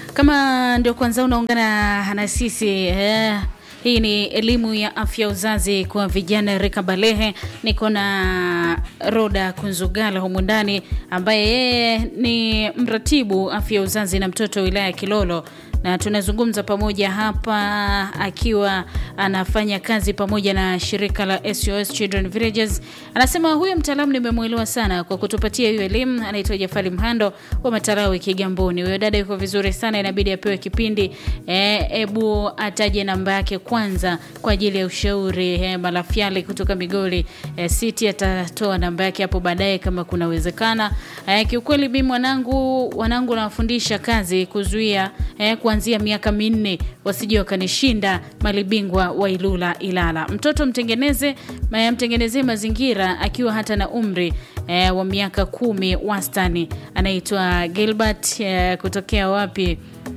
Kama ndio kwanza unaungana na sisi eh, hii ni elimu ya afya uzazi kwa vijana rika balehe. Niko na Roda Kunzugala humu ndani ambaye yeye ni mratibu afya uzazi na mtoto wilaya ya Kilolo na tunazungumza pamoja hapa akiwa anafanya kazi pamoja na shirika la SOS Children Villages. Anasema huyo mtaalamu nimemwelewa sana kwa kutupatia hiyo elimu. Anaitwa Jafari Mhando wa Matarawi Kigamboni. Huyo dada yuko vizuri sana, inabidi apewe kipindi. Hebu e, ataje namba yake kwanza kwa ajili ya ushauri. E, Malafyali kutoka Migoli e, City atatoa namba yake hapo baadaye kama kunawezekana. E, kiukweli mimi mwanangu wanangu nawafundisha kazi kuzuia e, kuanzia miaka minne wasije wakanishinda malibingwa wa Ilula Ilala. Mtoto mtengeneze mtengenezee mazingira akiwa hata na umri e, wa miaka kumi wastani. Anaitwa Gilbert e, kutokea wapi?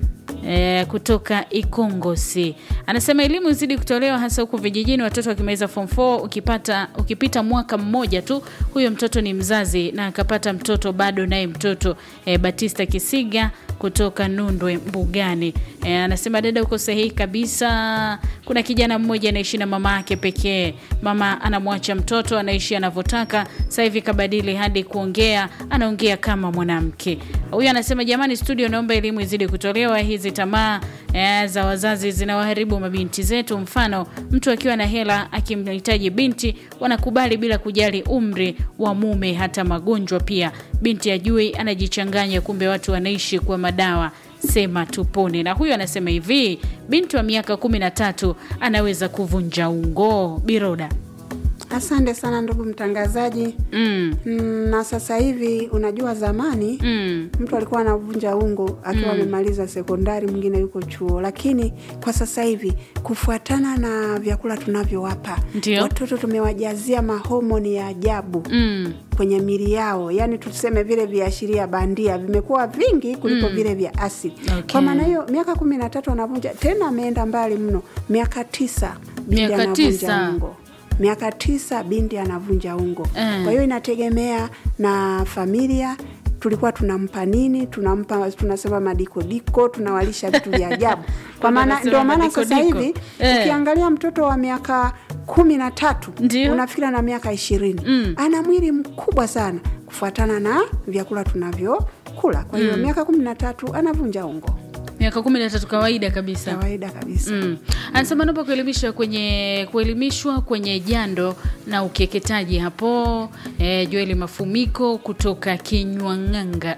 E, kutoka Ikongosi anasema elimu izidi kutolewa hasa huku vijijini, watoto wakimaliza form 4 ukipata ukipita mwaka mmoja tu, huyo mtoto ni mzazi na akapata mtoto bado naye mtoto. E, Batista Kisiga kutoka Nundwe Mbugani e, anasema dada, uko sahihi kabisa. Kuna kijana mmoja anaishi na mama yake pekee, mama anamwacha mtoto anaishi anavyotaka. Sasa hivi kabadili hadi kuongea, anaongea kama mwanamke. Huyu anasema jamani, studio, naomba elimu izidi kutolewa. Hizi tamaa e, za wazazi zinawaharibu mabinti zetu. Mfano, mtu akiwa na hela akimhitaji binti wanakubali bila kujali umri wa mume, hata magonjwa pia. Binti ajui anajichanganya, kumbe watu wanaishi kwa madawa. Sema tupone. Na huyu anasema hivi, binti wa miaka kumi na tatu anaweza kuvunja ungo. Biroda. Asante sana ndugu mtangazaji. Mm. Mm, na sasa hivi unajua, zamani Mm. mtu alikuwa anavunja ungo akiwa amemaliza sekondari, mwingine yuko chuo, lakini kwa sasa hivi kufuatana na vyakula tunavyowapa Ndio. watoto, tumewajazia mahomoni ya ajabu Mm. kwenye mili yao, yaani tuseme vile viashiria bandia vimekuwa vingi kuliko vile vya asili. Okay. Kwa maana hiyo miaka kumi na tatu anavunja tena, ameenda mbali mno, miaka tisa binti Miaka anavunja tisa. ungo miaka tisa binti anavunja ungo. Eh. Kwa hiyo inategemea na familia tulikuwa tunampa nini, tunampa tunasema madikodiko, tunawalisha vitu vya ajabu. Kwa maana Wanasema ndio maana sasa madikodiko. hivi Eh. ukiangalia mtoto wa miaka kumi na tatu Ndio. unafikira na miaka ishirini Mm. ana mwili mkubwa sana kufuatana na vyakula tunavyokula. Kwa hiyo miaka kumi na tatu anavunja ungo, Miaka kumi na tatu kawaida kabisa. kawaida kabisa. Mm. Anasema naomba kuelimishwa kwenye kuelimishwa kwenye jando na ukeketaji hapo. Eh, Joeli Mafumiko kutoka Kinywang'anga.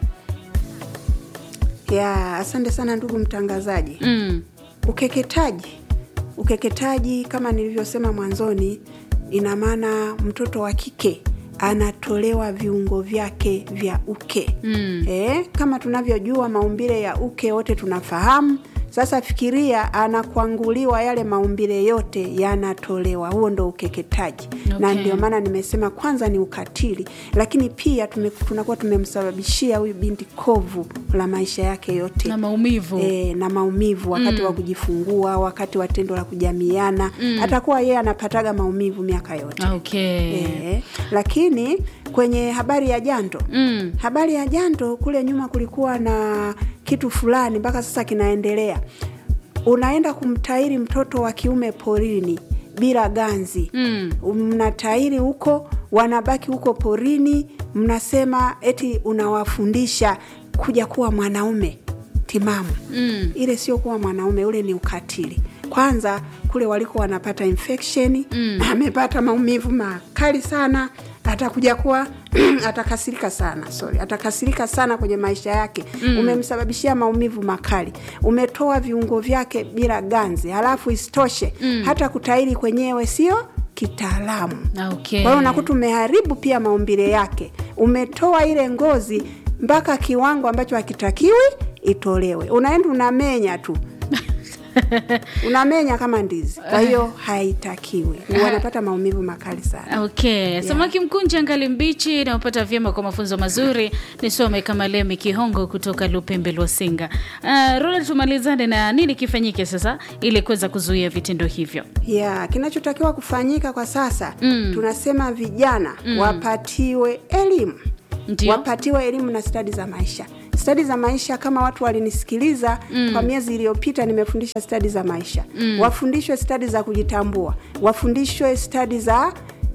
Ya, asante sana ndugu mtangazaji. Mm. Ukeketaji, ukeketaji kama nilivyosema mwanzoni, ina maana mtoto wa kike anatolewa viungo vyake vya uke Mm. eh, kama tunavyojua maumbile ya uke wote tunafahamu. Sasa fikiria, anakwanguliwa yale maumbile yote yanatolewa. Huo ndo ukeketaji na Okay. ndio maana nimesema kwanza ni ukatili, lakini pia tume, tunakuwa tumemsababishia huyu binti kovu la maisha yake yote Na maumivu. e, na maumivu wakati wa kujifungua, wakati wa tendo la kujamiana, atakuwa yeye anapataga maumivu miaka yote Okay. e, lakini kwenye habari ya jando Mm. habari ya jando kule nyuma kulikuwa na kitu fulani mpaka sasa kinaendelea. Unaenda kumtairi mtoto wa kiume porini bila ganzi Mm. mnatairi huko, wanabaki huko porini, mnasema eti unawafundisha kuja kuwa mwanaume timamu. Mm. Ile sio kuwa mwanaume, ule ni ukatili. Kwanza kule waliko wanapata infection Mm. amepata maumivu makali sana, atakuja kuwa atakasirika sana, sorry, atakasirika sana kwenye maisha yake. Umemsababishia maumivu makali, umetoa viungo vyake bila ganzi, halafu isitoshe hata kutairi kwenyewe sio kitaalamu. Okay. Kwa hiyo unakuta umeharibu pia maumbile yake, umetoa ile ngozi mpaka kiwango ambacho hakitakiwi itolewe. Unaenda unamenya tu unamenya kama ndizi, kwa hiyo haitakiwi, wanapata maumivu makali sana. Okay. Samaki mkunje angali mbichi naopata vyema kwa mafunzo mazuri. Nisome kama Lemi Kihongo kutoka Lupembe Lwasinga. Uh, Rola, tumalizane na nini kifanyike sasa ili kuweza kuzuia vitendo hivyo. ya kinachotakiwa kufanyika kwa sasa Mm. tunasema vijana wapatiwe elimu Ndio. wapatiwe elimu na stadi za maisha stadi za maisha kama watu walinisikiliza mm. kwa miezi iliyopita nimefundisha stadi za maisha mm. wafundishwe stadi za kujitambua wafundishwe stadi za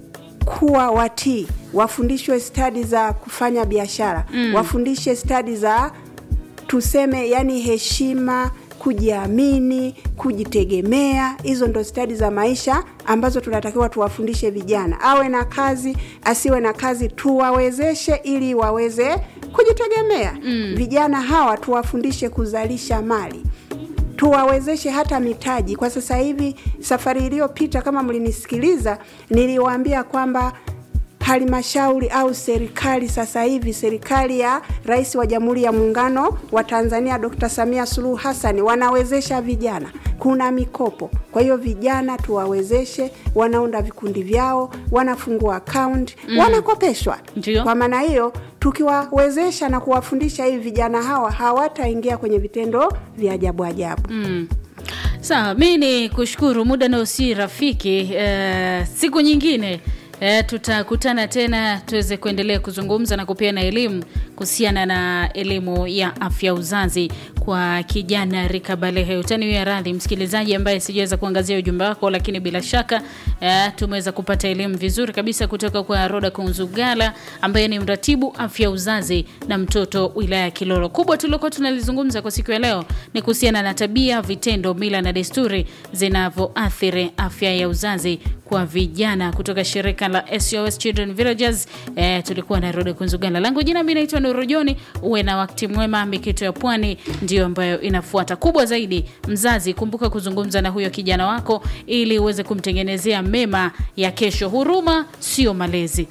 kuwa watii wafundishwe stadi za kufanya biashara mm. wafundishe stadi za tuseme yani heshima kujiamini kujitegemea hizo ndo stadi za maisha ambazo tunatakiwa tuwafundishe vijana awe na kazi asiwe na kazi tuwawezeshe ili waweze kujitegemea mm. vijana hawa tuwafundishe kuzalisha mali tuwawezeshe hata mitaji kwa sasa hivi safari iliyopita kama mlinisikiliza niliwaambia kwamba halmashauri au serikali sasa hivi serikali ya rais wa jamhuri ya muungano wa tanzania dr samia suluhu hasani wanawezesha vijana kuna mikopo kwa hiyo vijana tuwawezeshe wanaunda vikundi vyao wanafungua akaunti mm. wanakopeshwa Ndio. kwa maana hiyo tukiwawezesha na kuwafundisha hivi vijana hawa hawataingia kwenye vitendo vya ajabu ajabu Mm. Sawa, mi ni kushukuru, muda nao si rafiki. Eh, siku nyingine eh, tutakutana tena tuweze kuendelea kuzungumza na kupeana elimu kuhusiana na elimu ya afya uzazi kwa kijana rika balehe. Utaniwia radhi msikilizaji ambaye sijaweza kuangazia ujumbe wako, lakini bila shaka eh, tumeweza kupata elimu vizuri kabisa kutoka kwa Roda Kunzugala ambaye ni mratibu afya uzazi na mtoto wilaya ya Kilolo. Kubwa tuliokuwa tunalizungumza kwa siku ya leo ni kuhusiana na tabia, vitendo, mila na desturi zinavyoathiri afya ya uzazi kwa vijana kutoka shirika la SOS Children Villages. Eh, tulikuwa na Roda Kunzugala. Langu jina mimi naitwa Nuru Joni. Uwe na wakati mwema. Mikito ya Pwani ndio ambayo inafuata. Kubwa zaidi, mzazi, kumbuka kuzungumza na huyo kijana wako ili uweze kumtengenezea mema ya kesho. Huruma sio malezi.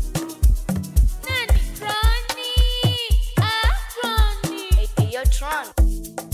Nani? Ronnie. Ah, Ronnie. Hey, yo, Tron.